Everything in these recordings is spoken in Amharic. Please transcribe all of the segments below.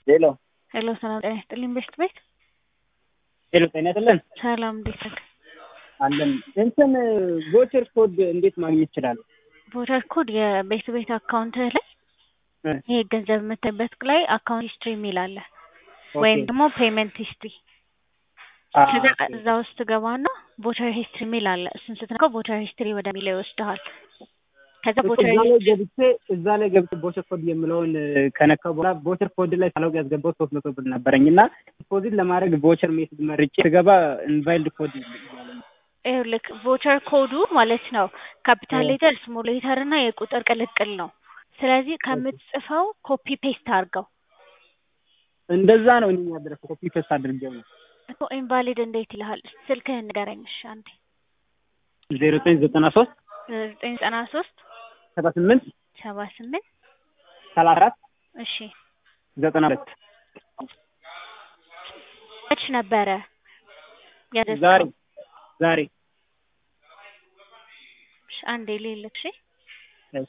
ሄሎ ሄሎ ሰላም ጤና ይስጥልኝ ቤስት ቤት ሄሎ ጤና ይስጥልን ሰላም እንዴት ነህ? አለን እንትን ቮቸር ኮድ እንዴት ማግኘት ይችላል? ቮቸር ኮድ የቤት ቤት አካውንትህ ላይ ይሄ ገንዘብ የምትበት ላይ አካውንት ሂስትሪ የሚል አለ ወይም ደግሞ ፔመንት ሂስትሪ ከዛ እዛ ውስጥ ትገባና ቮቸር ሂስትሪ የሚል አለ እሱን ስትነካው ቮቸር ሂስትሪ ወደሚለው ይወስድሃል ከዛ ቮቸር እዛ ላይ ገብቼ እዛ ላይ ገብቼ ቮቸር ኮድ የምለውን ከነካው በኋላ ቮቸር ኮድ ላይ ሳላውቅ ያስገባው ሶስት መቶ ብር ነበረኝ እና ዲፖዚት ለማድረግ ቮቸር ሜሴጅ መርጬ ስገባ ኢንቫይልድ ኮድ ይኸውልህ ቮቸር ኮዱ ማለት ነው ካፒታል ሌተር ስሞል ሌተር እና የቁጥር ቅልቅል ነው ስለዚህ ከምትጽፈው ኮፒ ፔስት አድርገው እንደዛ ነው እኔ ያደረኩት ኮፒ ፔስት አድርጌው ነው እኮ ኢንቫሊድ እንዴት ይልሃል ስልክህን ንገረኝ እሺ አንዴ ዜሮ ዘጠኝ ዘጠና ሶስት ዘጠኝ ዘጠና ሶስት ሰባ ስምንት ሰባ ስምንት ሰላሳ አራት እሺ ዘጠና ሁለት መች ነበረ ዛሬ ያደረግከው ዛሬ እሺ አንዴ ልልክ እሺ እሺ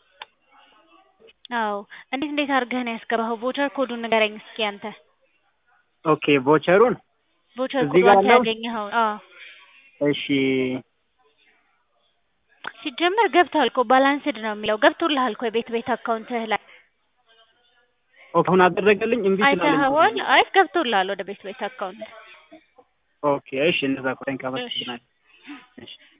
አዎ እንዴት እንዴት አድርገህ ነው ያስገባኸው ቮቸር ኮዱን ንገረኝ እስኪ አንተ ኦኬ ቮቸሩን ቮቸር እዚህ ኮዱ ጋር አንተ አለው? ያገኘኸው አዎ እሺ ሲጀመር ገብቷል እኮ ባላንስድ ነው የሚለው ገብቶልሃል እኮ የቤት ቤት አካውንትህ ላይ ኦኬ አሁን አደረገልኝ እምቢ ስላለኝ አይተኸዋል አይ ገብቶልሃል ወደ ቤት ቤት አካውንት ኦኬ እሺ እንደዛ ቆይ እንካ በቃ እሺ